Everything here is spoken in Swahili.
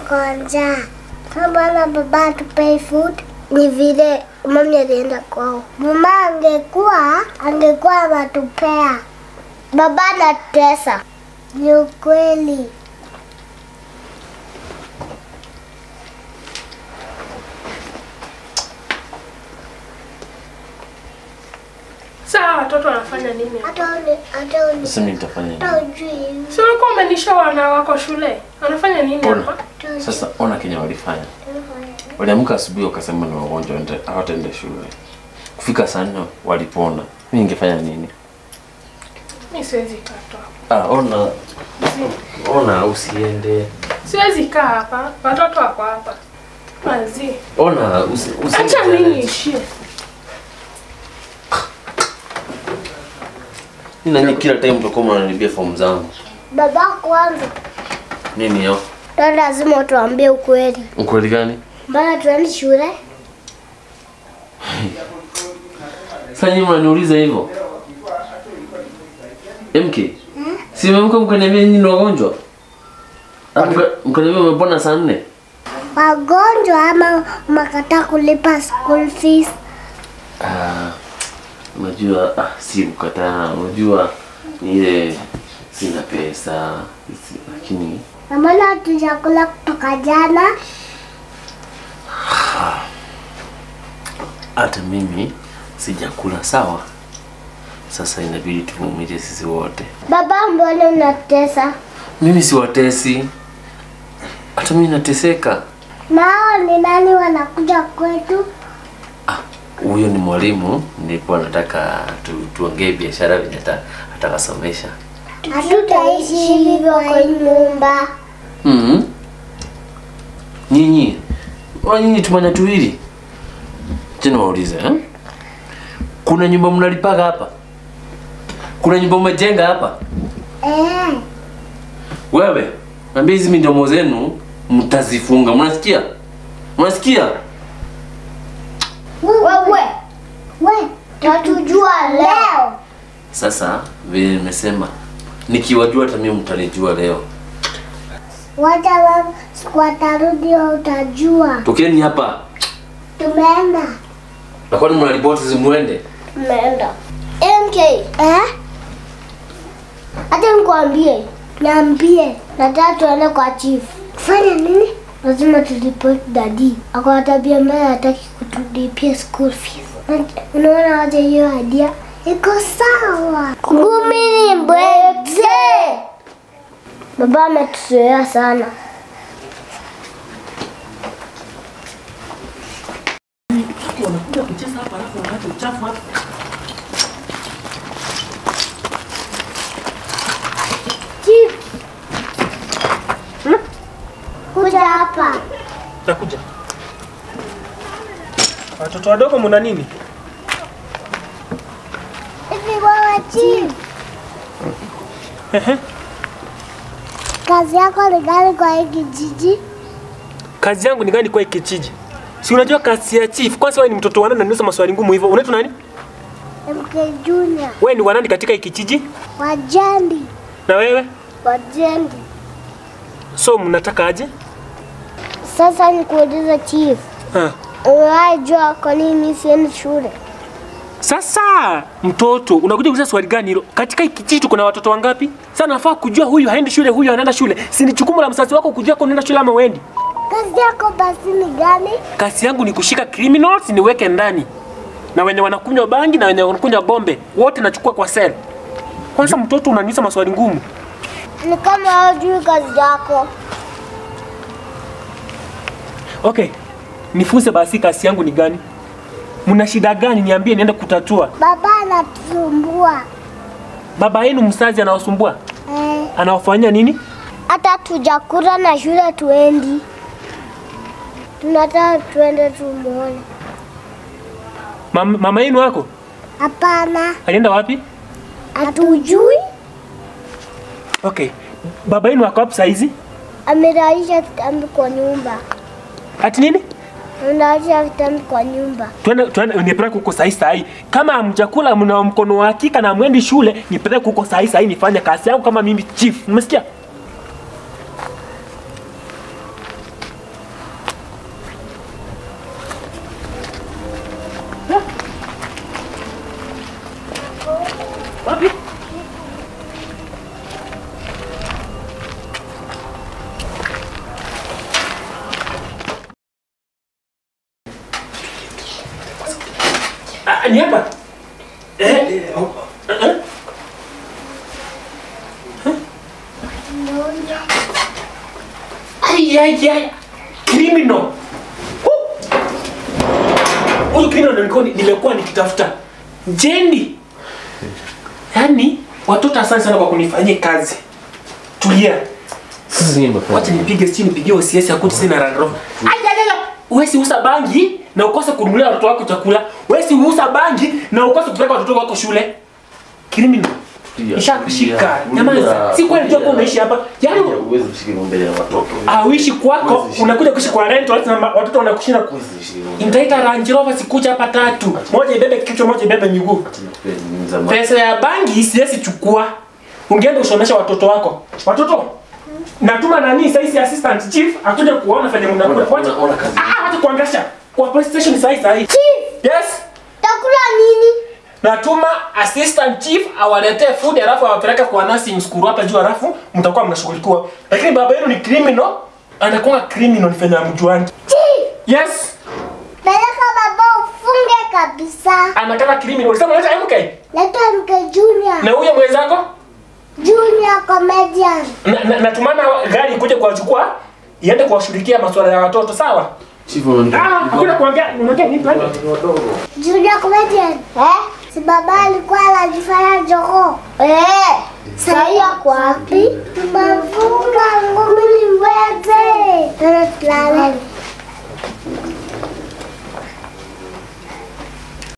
kwa njaa. Mbona baba atupei food? Ni vile mami alienda kwao. Mama angekuwa angekuwa anatupea. Baba anatesa. Ni ukweli. Saa watoto wanafanya nini? hapa? Hata uni, hata uni, Sasa mimi nitafanya nini? hata ujui. Si ulikuwa umenishoa na wako shule? Wanafanya nini Ona. hapa? Sasa ona Kenya walifanya. Waliamka asubuhi wakasema ni wagonjwa nita- hawataenda shule. Kufika saa nne walipona. Mimi ningefanya nini? Mimi siwezi kaa tu hapa. Ah, ona. Ona usiende. Siwezi kaa hapa. Watoto wako hapa. Mazi. Ona usi, usi Acha mimi niishie. Mimi nani kila time mtakuwa mnanibia fomu zangu. Baba kwanza. Nini yo? Ndio lazima tuambie ukweli. Ukweli gani? Mbona tuendi shule? Sasa nyinyi mnaniuliza hivyo? MK. Si mmemka mkaniambia nyinyi ni wagonjwa? Ama mka- Mkaniambia umepona saa nne? Wagonjwa ama makataa kulipa school fees? Ah, unajua ah, si kukataa, unajua ni ile sina pesa si- lakini Na mbona hatujakula kutoka jana? hata mimi sijakula sawa. Sasa inabidi tuvumilie sisi wote. Baba, mbona unatesa? Mimi siwatesi, hata mimi nateseka. Nao ni nani wanakuja kwetu? Ah, huyo ni mwalimu, nilikuwa nataka tu, tuongee biashara venye ata- atakasomesha. Hatutaishi hivyo kwa nyumba. Mhm. Nyinyi, wa nyinyi tumanya tuwili. Tena waulize eh? Kuna nyumba mnalipaga hapa? Kuna nyumba umejenga hapa? Eh, Wewe, naambia hizi midomo zenu mtazifunga. Mnasikia? Mnasikia? wewe we, tatujua leo. Sasa vile nimesema, nikiwajua hata mimi mtanijua leo. Wacha mama, siku atarudi wewe utajua. Tokeni hapa. Tumeenda. Na kwani mnaripoti zimuende? Tumeenda. MK. Eh? Hata nikwambie. Niambie. Nataka tuende kwa chief. Fanya nini? Lazima turipoti dadi. Ako na tabia mbaya hataki kutulipia school fees. Unaona aje hiyo idea? Iko sawa. Ngumi ni mbwekze. Baba ametuzoea sana. Chief. Kuja hapa. Nakuja. Watoto wadogo mna nini? Hivi wewe chief. Ehe. Kazi yako ni gani kwa hii kijiji? Kazi yangu ni gani kwa hii kijiji? Si unajua kazi ya chief. Kwanza wewe ni mtoto wa nani unaniuliza maswali ngumu hivyo? Unaitwa nani? MK Junior. Wewe ni wa nani katika hii kijiji? Wajendi. Na wewe? Wajendi. So mnataka aje? Sasa nikuulize chief. Ah. Umewahi jua kwa nini mimi siendi shule? Sasa mtoto unakuja kuuliza swali gani hilo? Katika hii kijiji tuko na watoto wangapi? Sasa nafaa kujua huyu haendi shule, huyu anaenda shule. Si ni jukumu la mzazi wako kujua kama unaenda shule ama uendi? Kazi yako basi ni gani? Kazi yangu ni kushika criminals niweke ndani, na wenye wanakunywa bangi na wenye wanakunywa gombe wote nachukua kwa sel. Kwanza mtoto unaniuliza maswali ngumu. Ni kama hujui kazi yako. Okay, nifunze basi kazi yangu ni gani? Mna shida gani? Niambie niende kutatua. Baba anatusumbua. Baba yenu mzazi anawasumbua, Eh, anawafanyia nini? hata tujakula na shule tuendi. Tunataka tuende tumuone. Mam, mama yenu wako Hapana, alienda wapi? hatujui. Okay, baba yenu wako wapi saizi? Ameralisha kitambi kwa nyumba. Ati nini? Ameralisha kitambi kwa nyumba. Tuende tuende nipeleke huko sahi sahi. Kama hamjakula mna mkono wa hakika na mwendi shule, nipeleke huko sahi sahi nifanye kazi yangu kama mimi chief. Umesikia? Ah, ni hapa. Eh, eh, oh, eh, eh. Ai, ai, ai. Criminal. Hu- Huyu criminal ndio nilikuwa nimekuwa nikitafuta. Jendi. Yaani watoto asante sana kwa kunifanyia kazi. Tulia. Sasa nyinyi mmefanya. Wacha nipige sijui nipigie OCS ya kuti sina Land Rover. Ai ai ai. Wewe si usa bangi na ukose kununulia watoto wako chakula. Wewe si usa bangi na ukose kupeleka watoto wako shule. Criminal. Tulia, Nishakushika. tulia. Nyamaza. Si kweli unajua kwamba unaishi hapa. Yaani Huwezi kushika mbele ya watoto. auishi kwako Huwezi shika. unakuja kuishi kwa rental na ma- watoto wanakushinda ku Huwezi kushika mbele. Nitaita Range Rover sikuja hapa tatu. Moja ibebe kichwa, moja ibebe miguu. Ni za ma- Pesa ya bangi siwezi chukua. Ungeenda usomesha watoto wako. Watoto. Natuma nani sasa assistant chief akuje kuona fanya mnakula. Ona- ona- ona kazi. Ah, wacha kuangasha. Kwa police station sasa sasa. Chief, Yes. takula nini? Natuma assistant chief awaletee food alafu awapeleke kwa nursing school hapa juu alafu mtakuwa mnashughulikiwa. Lakini baba yenu ni criminal, anakuwa criminal ni fanya mjuani. Chief, Yes. peleka baba ufunge kabisa. Anakana criminal. Ulisema unaleta MK? Leta mke Junior. Na huyo mwenzako? Junior comedian. Na- na- Natumana gari ikuje kuwachukua iende kuwashughulikia masuala ya watoto, sawa? Chief, unaonekana- Ah, hakuna kuongea, unaongea nini twende? Watoto wadogo. Junior comedian. Eh? Si baba alikuwa anajifanya jogoo. Eh. Sahii ako wapi? Tumefunga ngumi ni mbwete. Tena tulale.